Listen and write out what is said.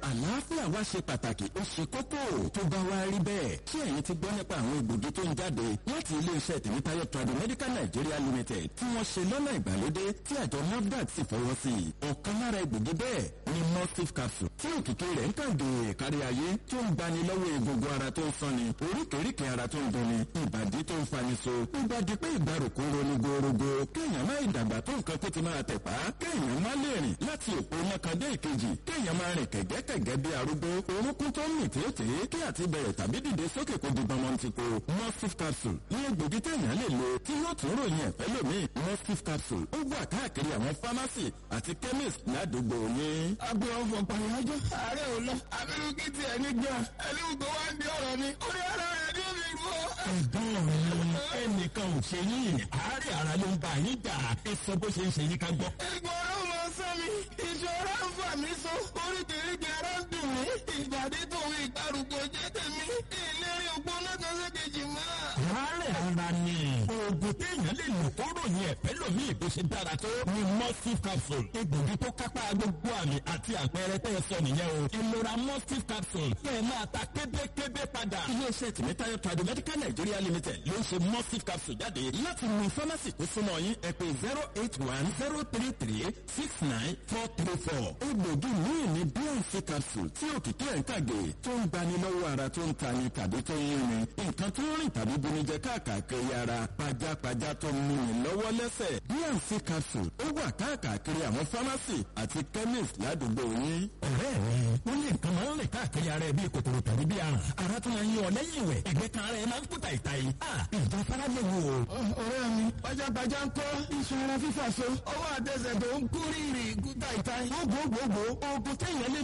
àlàáfíà wa ṣe pàtàkì ó ṣe kókó tó bá wá rí bẹ́ẹ̀ tí ẹ̀yin ti gbọ́ nípa àwọn egbògi tó ń jáde láti iléeṣẹ́ tèmítáyọ̀ Tradimedical Nigeria Limited tí wọ́n ṣe lọ́nà ìgbàlódé tí àjọ NAFDAC sì fọwọ́ sí i ọ̀kan lára egbògi bẹ́ẹ̀ ni mustif capsule tí òkìkí rẹ̀ ń kàgé kárí ayé tó ń gbani lọ́wọ́ egungun ara tó ń sanni oríkèéríkèé ara tó ń dunni ìbàdí tó ń fani so ìbàdí pé ìgbàrúkú ronú gorogo kéèyàn má ìdàgbà tó nǹkan kó ti máa tẹ̀pá kéèyàn má lè rìn láti òpó mọ́kàndé ìkejì kéèyàn máa rìn kẹ̀gẹ́kẹ̀gẹ́ bí arúgbó orúnkún tó ń mì tètè kí àti bẹ̀rẹ̀ tàbí dìde sókè kó di gbọmọntìkó mustif capsule ní egbògi téèyàn lè lo tí yóò tún ròyìn ẹ̀fẹ́ lómi mustif capsule ó wà káàkiri àwọn fámásì àti chemist ládùúgbò yín. agbe ọfọ pàyájọ ààrẹ ò lọ abirú kí tiẹ̀ ní gan ẹni gbogbo wa ń di ọ̀rọ̀ ni orí ara rẹ̀ ní omi rú ọ. ẹ̀gbọ́n mi ẹnìkan ò ṣe yín àárẹ̀ ara ló ń bá yín jà ẹ sọ bó ṣe ń ṣe yín ká gbọ́. ìgbọ̀rọ̀ mọ sọ mi ìṣòro ń fà mí so oríkèéríkèé ara ń dùn mí ìbàdí tòun ìgbàrúgbó jẹ́ tèmi ìlérí ògbóná kan sékejì mọ́. àárẹ̀ ara ni oògùn téèyàn lè lò kó ròyìn ẹ̀fẹ́ lómi ìbò ṣe dára tó ni mustif capsule egbògi tó kápá gbogbo àmì àti àpẹẹrẹ tẹ́ ẹ sọ nìyẹn o ẹ lọ ra mustif capsule kẹ́ ẹ máa ta kébékébé padà. iléeṣẹ́ tìmítayọ̀ Tradimedical Nigeria Limited ló ń ṣe mustif capsule jáde láti mú fámásì tó súnmọ́ yín ẹ pè zero eight one zero three three six nine four three four egbògi míì ní bnc capsule tí òkìkí ẹ̀ ń kàgé tó ń gbani lọ́wọ́ ara tó ń tani tàbí tó ń yúnni nǹkan tó ń rìn tàbí bunijẹ káàkiri ara pajápajá tó ń múni lọ́wọ́ lẹ́sẹ̀ bnc capsule ó wà káàkiri àwọn fámásì àti chemist ládùúgbò yín. ọ̀rẹ́ mi wọ́n ní nǹkan máa ń rìn káàkiri ara ẹ bíi kòkòrò tàbí bíi àrùn ara tó máa ń yí ọ lẹ́yìn ìwẹ̀ ẹ̀gbẹ́ kan ara ẹ máa ń kú tàìtàì. ìjà fara lè wò. ọ̀rẹ́ mi pajápajá ń kọ́ iṣan ara fífà so ọwọ́ àtẹsẹ̀ tó ń kú rírì kú tàìtàì. gbogbogbò oògùn téèyàn lè